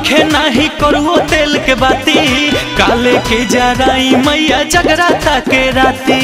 नइखे नाही करुओ तेल के बाती काले के जराई मैया जगराता के राती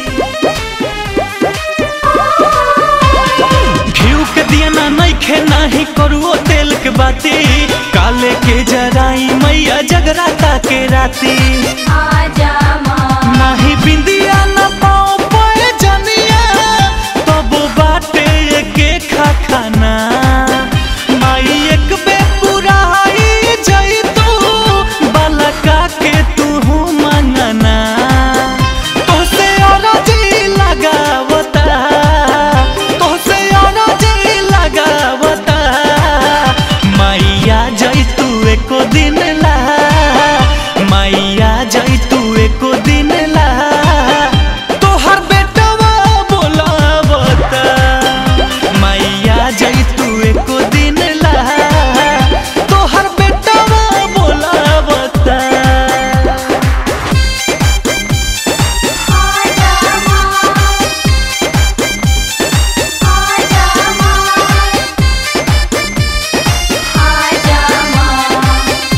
घिउ के दिया ना नइखे नाही करुओ तेल के बाती काले के जराई मैया जगराता के राती आजा माँ नाही बिंदिया न पाओ पे जनिया तब बाटे के खा खाना माई एक बे पुराई जई तू बालका के तू मंगना तोसे अरजी लगावता तोसे अरजी लगावता मैया जई तू एको दिन ला मैया जई तू एको दिन ला तोहर बेटवा बोलावता मैया जई तू एको दिन ला तोहर बेटवा बोलावता आजा माँ आजा माँ आजा माँ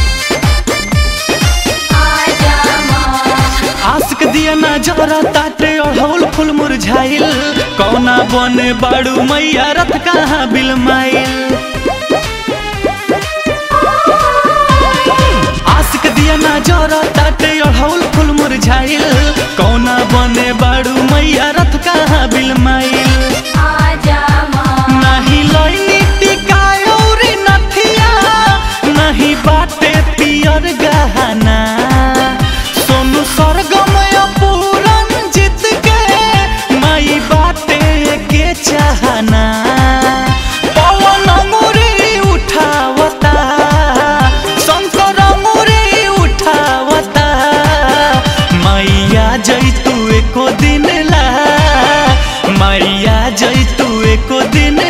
आजा माँ आशिक दिया ना जरा ताटे अढ़ौल फूल मुरझाइल कौना बने बाड़ू मैया रथ कहाँ बिलमाइल आशिक दिया ना जरा ताटे अढ़ौल फूल मुरझाइल कौना बने बाड़ू मैया रथ कहाँ बिलमाइल आजा माँ नाही लइनी टिकायोरी नथिया नाही बाटे पियर गहना सोनू सरगम पूरन जीत के माई बाटे के चाहना पवन अंगुरी उठावता शंकर अंगुरी उठावता मैया जई तू एको दिन ला मैया जई तू एको दिन